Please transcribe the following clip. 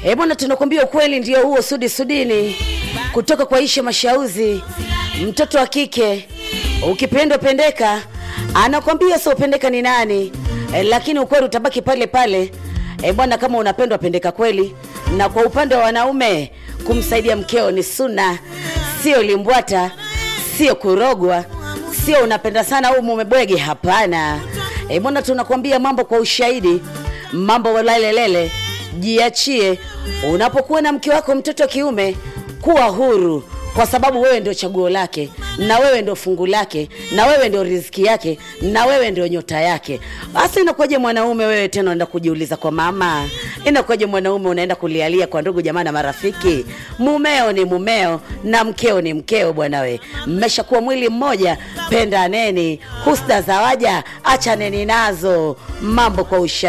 E bwana, tunakwambia ukweli ndio huo, Sudi Sudini kutoka kwa Isha Mashauzi, mtoto wa kike ukipendwa pendeka, anakwambia sio pendeka ni nani e, lakini ukweli utabaki pale pale. E bwana, kama unapendwa pendeka kweli. Na kwa upande wa wanaume, kumsaidia mkeo ni suna, sio limbwata, sio kurogwa, sio unapenda sana au mume bwege. Hapana e bwana, tunakwambia mambo kwa ushahidi, mambo walalelele. Jiachie unapokuwa na mke wako, mtoto wa kiume, kuwa huru kwa sababu wewe ndio chaguo lake na wewe ndio fungu lake na wewe ndio riziki yake na wewe ndio nyota yake. Basi inakuwaje mwanaume wewe tena unaenda kujiuliza kwa mama? Inakuwaje mwanaume unaenda kulialia kwa ndugu jamaa na marafiki? Mumeo ni mumeo na mkeo ni mkeo bwana. We mmeshakuwa mwili mmoja, pendaneni. Husda za waja achaneni nazo, mambo kwa usha